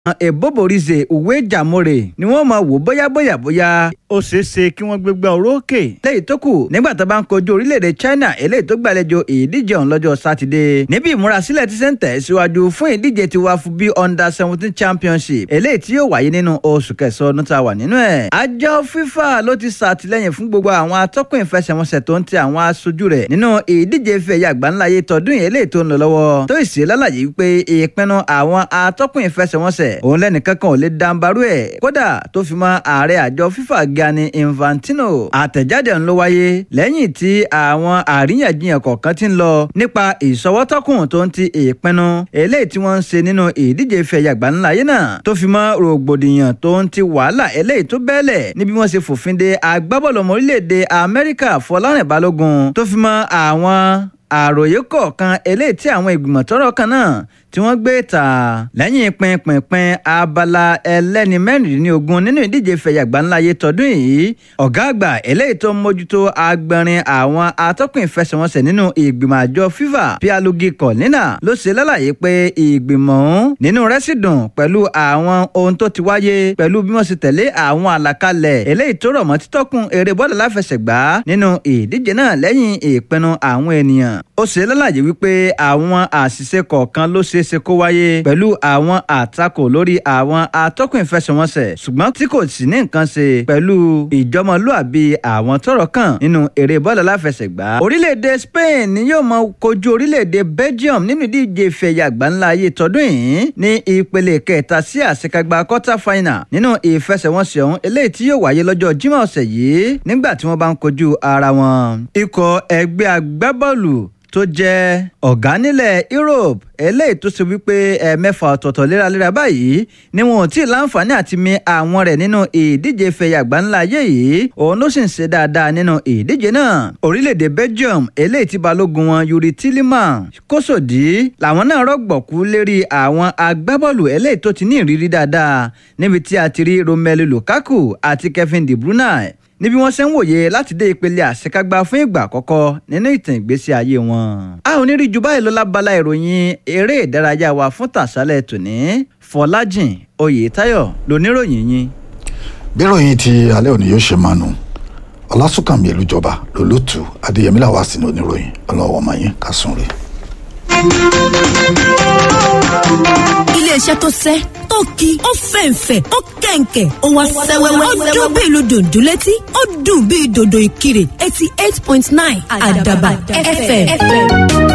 eboborize uwe jamore ni wọ́n máa wò bóyá bóyá bóyá ó ṣeé ṣe kí wọ́n gbégbá orókè. lẹ́yìn tó kù nígbà tó bá ń kojú orílẹ̀-èdè China eléyìí tó gbàlejò ìdíje ọ̀hún lọ́jọ́ sátidé níbi ìmúrasílẹ̀ ti sẹ́ńtẹ̀ síwájú fún ìdíje ti wá fún bí under seventeen championship eléyìí tí yóò wáyé nínú oṣù kẹsàn-án ọdún tá a wà nínú ẹ̀. àjọ FIFA ló ti ṣàtìlẹ́yìn fún gbogbo àwọn atọ́kùn ìfẹsẹ̀wọnsẹ̀ tó ń ti àwọn aṣojú rẹ̀ nínú ìdíje ife ẹ̀yà àgbáńláyé tọdún yìí eléyìí tó ń lọ lọ́wọ́ tó ìṣe lálàyé wípé ìpinnu àwọn atọ́kùn ìfẹsẹ̀wọnsẹ̀ òun lẹ́nìkan kan ò lè dàǹbarú ẹ̀ kódà tó fi mọ́ ààrẹ àjọ FIFA Gianni Infantino àtẹ̀jáde ń ló wáyé lẹ́yìn tí àwọn àríyànjiyàn kọ̀ọ̀kan ti ń lọ nípa ìṣọwọ́tọ́kùn tó ń ti ìpinnu eléyìí tí wọ́n ń ṣe nínú ìdíje ife ẹ̀yà àgbáńláyé náà tó fi mọ́ rògbòdìyàn tó ń ti wàhálà eléyìí tó bẹ́ẹ̀lẹ̀ níbi wọ́n ṣe fòfin de agbábọ́ọ̀lù ọmọ orílẹ̀-èdè Amẹ́ríkà Fọlárìn Balógun tó fi mọ́ àwọn àròyé kọ̀ọ̀kan eléyìí tí àwọn ìgbìmọ̀ tọ́rọ̀ kan náà tí wọ́n gbé ta lẹ́yìn pinpinpin abala ẹlẹ́ni mẹ́rìndínlógún nínú ìdíje fẹ̀yà gbáńláyé tọdún yìí ọ̀gá àgbà eléyìí tó ń mójútó agbẹ̀rin àwọn atọ́kùn ìfẹsẹ̀wọnsẹ̀ nínú ìgbìmọ̀ àjọ FIFA Pierluigi Collina ló ṣe lálàyé pé ìgbìmọ̀ ọ̀hún nínú rẹ̀ sì dùn pẹ̀lú àwọn ohun tó ti wáyé pẹ̀lú bí wọ́n ṣe tẹ̀lé àwọn àlàkalẹ̀ eléyìí tó rọ̀ mọ́ títọ́kùn eré bọ́ọ̀lù láfẹsẹ̀gbá nínú ìdíje náà lẹ́yìn ìpinnu àwọn ènìyàn ó ṣe lálàyé wípé àwọn àṣìṣe kọ̀ọ̀kan ló ṣeé ṣe kó wáyé pẹ̀lú àwọn àtakò lórí àwọn atọ́kùn ìfẹsẹ̀wọnsẹ̀ ṣùgbọ́n tí kò sì ní nǹkan ṣe pẹ̀lú ìjọmọlúàbí àwọn tọ́rọ̀ kàn nínú eré bọ́ọ̀lù aláfẹsẹ̀gbá. orílẹ̀-èdè Spain ni yóò máa kojú orílẹ̀-èdè Belgium nínú ìdíje ìfẹ̀yà àgbáńlá ayé tọdún yìí ní ìpele kẹta sí àṣekágbá quarter final nínú ìfẹsẹ̀wọnsẹ̀ ọ̀hún eléyìí tí yóò wáyé lọ́jọ́ Jímọ̀ ọ̀sẹ̀ yìí nígbà tí wọ́n bá ń kojú ara wọn. ikọ̀ ẹgbẹ́ agbábọ́ọ̀lù tó jẹ́ ọ̀gá nílẹ̀ Europe eléyìí tó ṣe wípé ẹ̀ẹ̀mẹ́fà ọ̀tọ̀ọ̀tọ̀ léraléra báyìí ni wọn ò tí ì láǹfààní àti mi àwọn rẹ̀ nínú ìdíje fẹ̀yà àgbáńlá ayé yìí òun ló sì ń ṣe dáadáa nínú ìdíje náà orílẹ̀-èdè Belgium eléyìí tí balógun wọn Yuri Tillman kó sòdí làwọn náà rọ̀gbọ̀kú lérí àwọn agbábọ́ọ̀lù eléyìí tó ti ní ìrírí dáadáa níbi tí a ti rí Romelu Lukaku àti Kevin De Bruyne níbi wọ́n ṣe ń wòye láti dé ìpele àṣekágbá fún ìgbà àkọ́kọ́ nínú ìtàn ìgbésí ayé wọn. a ò ní rí ju báyìí lọ lábala ìròyìn eré ìdárayá wa fún tàṣálẹ̀ tòní Fọlájìn Oyètáyọ̀ lóníròyìn yín. bí ìròyìn ti alẹ́ òní yóò ṣe máa nù ọlásùnkànmí elújọba lólùtù adéyẹmí làwá sínú oníròyìn ọlọ́wọ́ ọmọ yín kásùn rè. iléeṣẹ́ tó sẹ́ tó ki ó fẹ̀ǹfẹ̀ ó kẹ̀ǹkẹ̀ ó wá sẹ́wẹ́wẹ́ ó dún bí ìlú dòdò létí ó dùn bí dòdò ìkirè eighty eight point nine àdàbà fm.